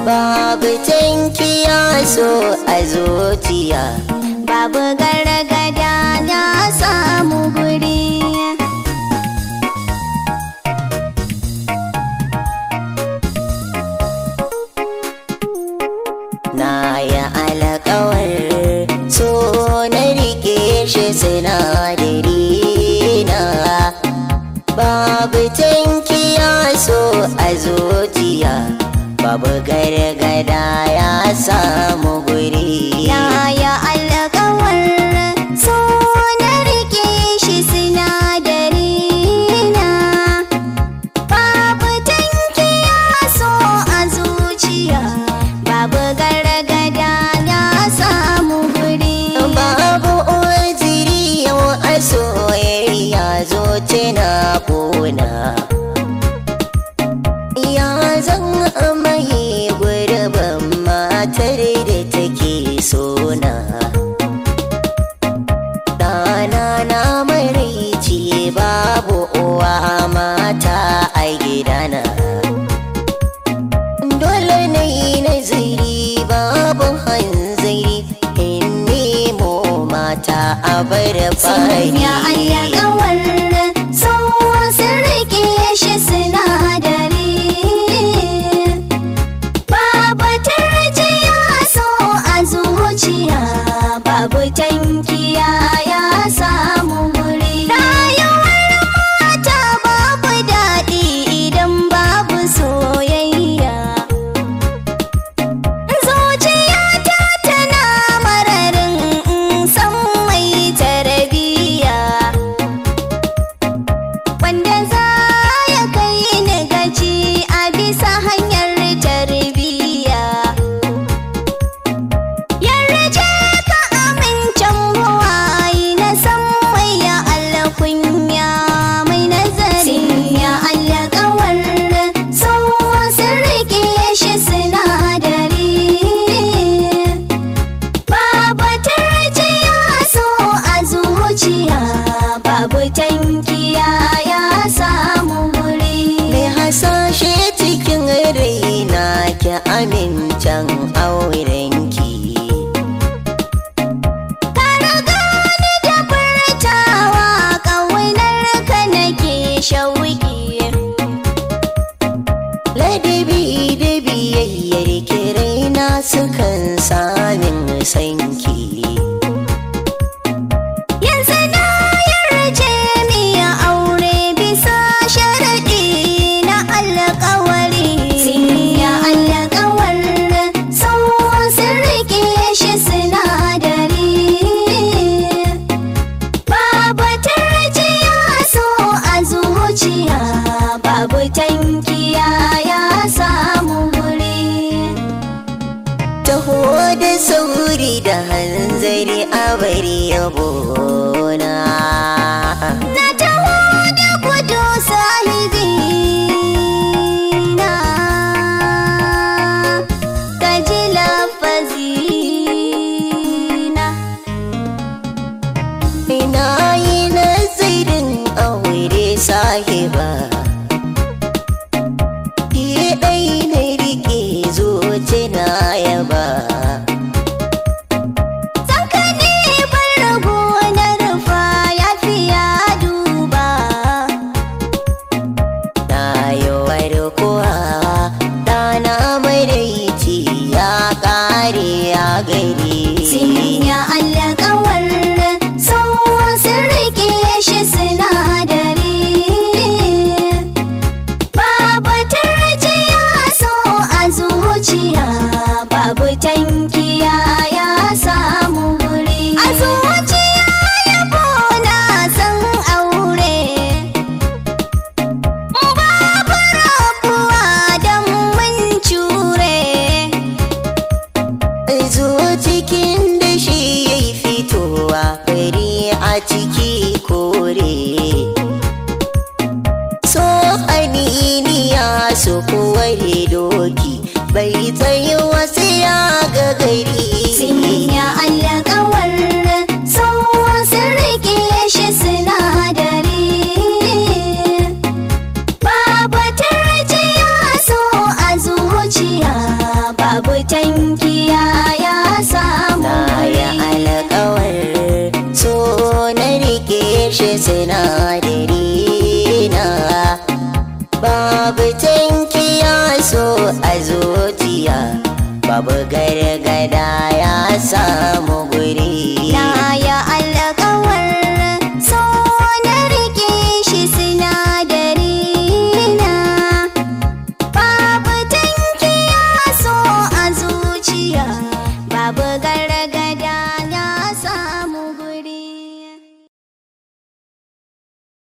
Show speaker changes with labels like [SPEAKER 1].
[SPEAKER 1] babu tankiya so a zuciya
[SPEAKER 2] babu gargada na samu guri
[SPEAKER 1] na yi alkawar so na rike shi sinadari na babu tankiya so a zuciya babu gargada ya samu guri
[SPEAKER 2] na ya alkawar so na rike shi sinadari na babu tankiya so a zuciya babu gargada na samu guri
[SPEAKER 1] babu ojiri yau a soyayya zo tana kona ya zan amaye gurbin matar da take sona ɗana na maraici babu uwa mata a gidana dole na yi nazari babu hanzari in nemo mata a bar fari
[SPEAKER 2] ya alkawar so sun rike shi sinadari babu tarjiya so a zuciya babu tankiya ya samu guri rayuwar mata babu daɗi idan babu soyayya zuciyata tana mararin san mai tarbiyya wanda za ya kai ni gaci a bisa hanyar tarbiyya yarje ka amincin buwayi na san mai ya alkunya mai nazari ya alkawar sun sun rike shi sinadari babu tarjiya so a zuciya babu tankiya ya samu guri
[SPEAKER 1] mai hasashe cikin raina ki amincin aurenki
[SPEAKER 2] Kara gani da furtawa ƙaunar ka nake shauki
[SPEAKER 1] ladabi da biyayyar ki raina sukan samin sanki
[SPEAKER 2] yanzu na yarje miya aure bisa sharaɗi na alƙawari ya alƙawar sun sun rike shi sinadari babu tarjiya so a zuciya babu tankiya ya samu guri
[SPEAKER 1] taho da sauri da hanzari a bari yabona
[SPEAKER 2] Na taho da gudu sahibi na ka ji lafazi na
[SPEAKER 1] ina yi nazarin aure sahiba ki ɗai na rike zuci na yaba
[SPEAKER 2] Saka ne bar rago na rufa ya fiya duba
[SPEAKER 1] na yi warkuwa ɗana maraici ya ƙare ya gari
[SPEAKER 2] Sinya alƙawar sun sun rike shi sinadari Babu tarjiya so a zuciya babu tankiya ya samu guri A zuciya yabo na san aure Babu rabuwa don mun cure
[SPEAKER 1] zo cikin da shi ya yi fitowa fari a ciki kore so aniniya su kuware doki bai tsaye wasu ya ga gari
[SPEAKER 2] Sinya alƙawar sun sun rike shi sinadari Babu tarjiya so a zuciya
[SPEAKER 1] shi sinadari na babu tankiya so a zuciya babu gare